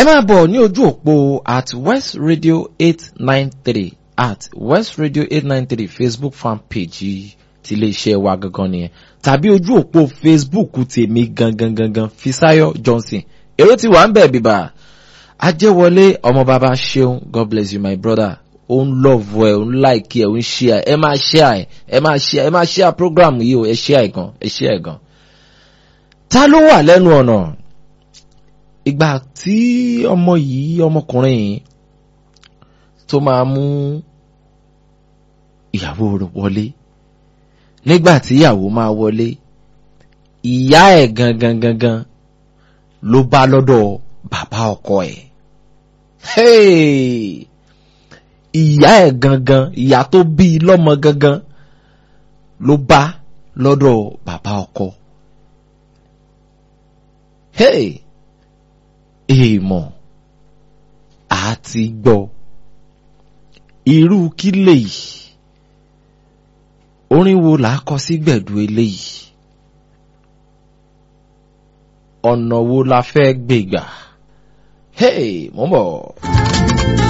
ẹ máa bọ̀ ní ojú òpó at west radio eight nine three at west radio eight nine three facebook fan page ti iléeṣẹ́ wa gangan nìyẹn tàbí ojú òpó facebook tèmi gangan gangan fisayo johnson èrò ti wà ń bẹ̀ bíbá ajẹ́wọlé ọmọ bàbá ṣeun god bless you my brother ó ń love ẹ ó ń like ẹ ó ń share ẹ máa share ẹ máa share ẹ máa share program yìí o ẹ share gan ẹ share gan. ta ló wà lẹ́nu ọ̀nà ìgbà tí ọmọ yìí ọmọkùnrin yìí tó máa mú ìyàwó rẹ̀ wọlé nígbà tí ìyàwó máa wọlé ìyá ẹ̀ gangan gangan ló bá lọ́dọ̀ bàbá ọkọ ẹ̀. Hey! ìyá ẹ̀ gangan ìyá tó bí i lọ́mọ gangan ló bá lọ́dọ̀ bàbá ọkọ. Hey! èèmọ̀ àti gbọ́ irú kí lèyí orin wo là á kọ sí gbẹ̀du eléyìí ọ̀nà wo la fẹ́ gbé gbà hey mo ń bọ̀.